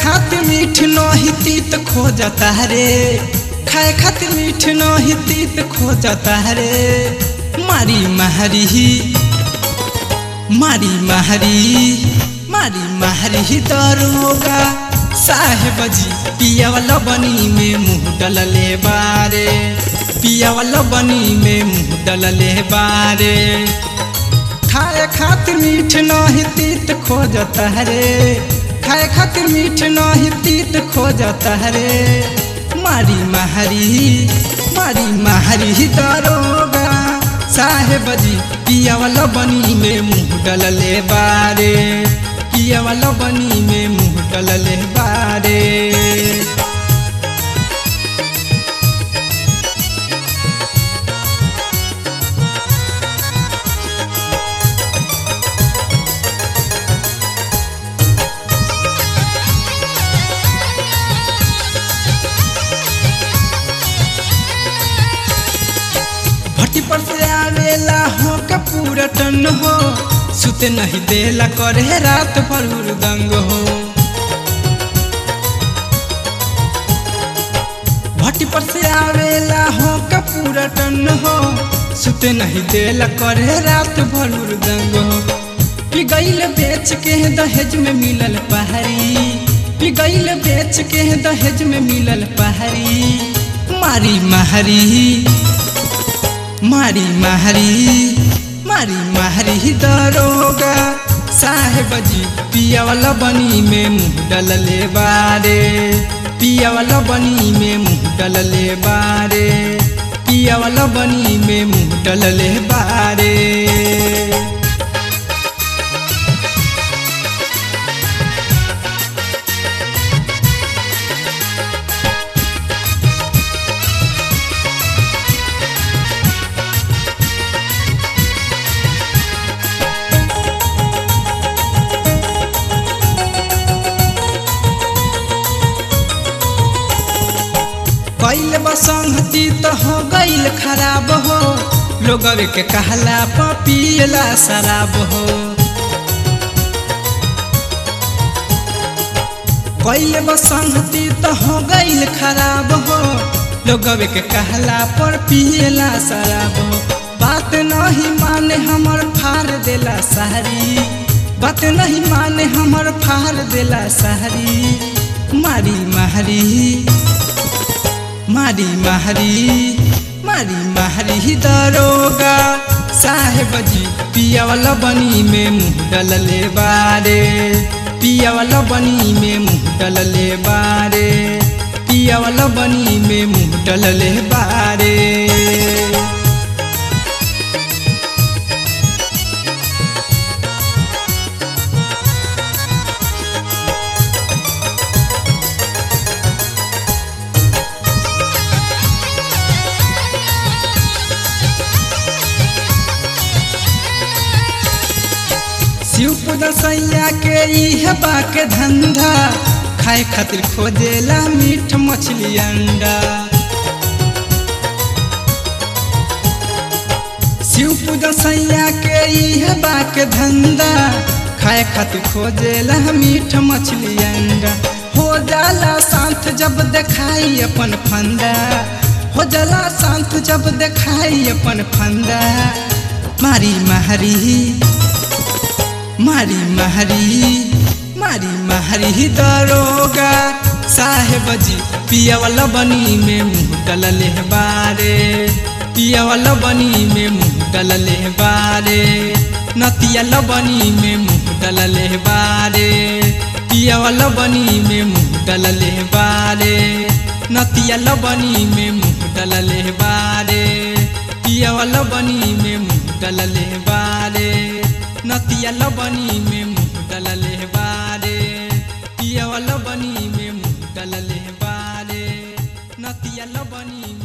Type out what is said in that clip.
खातिर मीठ नहीं तीत खोजता रे खाए खातिर मीठ नहीं तीत खोजता रे मारी मारी मारी मारी मारी मारी दरोगा साहेब जी पिया वाला बनी में मुंह डलले बारे पिया वाला बनी में मुंह डलले बारे खाए खातिर मीठ नहीं तीत खोजता रे खाए खातिर मीठ नहीं तीत खोजता रे मारी मारी मारी मारी दरोगा साहेब जी पिया वाला बनी में मुंह डलले बारे पिया वाला बनी में मुंह डलले बारे भट्टी पर से आवेला हो का पूरा टन हो सुते नहीं देला करे रात भर हुरदंग हो भट्टी पर से आवेला हो का पूरा टन हो सुते नहीं देला करे रात भर हुरदंग हो पिगैल बेच के दहेज में मिलल पहाड़ी पिगैल बेच के दहेज में मिलल पहाड़ी मारी मारी मारी मारी मारी मारी दरोगा साहेब जी पिया वाला बनी में मुंह डलले बारे पिया वाला बनी में मुंह डलले बारे पिया वाला बनी में मुंह डलले बारे कैल बसंगती तो हो गईल खराब हो लोगवे के कहला पियला शराब हो कैल बसंगती तो हो गईल खराब हो लोगवे के कहला पर पियला शराब हो बात नहीं माने हमर फार देला सारी बात नहीं माने हमर फार देला सारी मारी मारी मारी मारी मारी मारी दरोगा साहेब जी पिया वाला बनी में मुंह डलले बारे पिया वाला बनी में मुंह डलले बारे पिया वाला बनी में मुंह डलले बारे शिवपुर सैया के इह बाक धंधा खाए खातिर खोजेला मीठ मछली अंडा शिवपुर सैया के इह बाक धंधा खाए खातिर खोजेला मीठ मछली अंडा हो जाला शांत जब देखाई अपन फंदा हो जाला शांत जब देखाई अपन फंदा मारी मारी मारी मारी मारी मारी दरोगा साहेब जी पिया वाला बनी में मुंह डलले बारे पिया वाला बनी में मुंह डलले बारे नतिया लबनी में मुंह डलले बारे पिया वाला बनी में मुंह डलले बारे नतिया लबनी में मुंह डलले बारे पिया वाला बनी में मुंह डलले बारे नतिया लबनी में मुंह डलले बारे पिया वाला बनी में मुंह डलले बारे नतिया लबनी में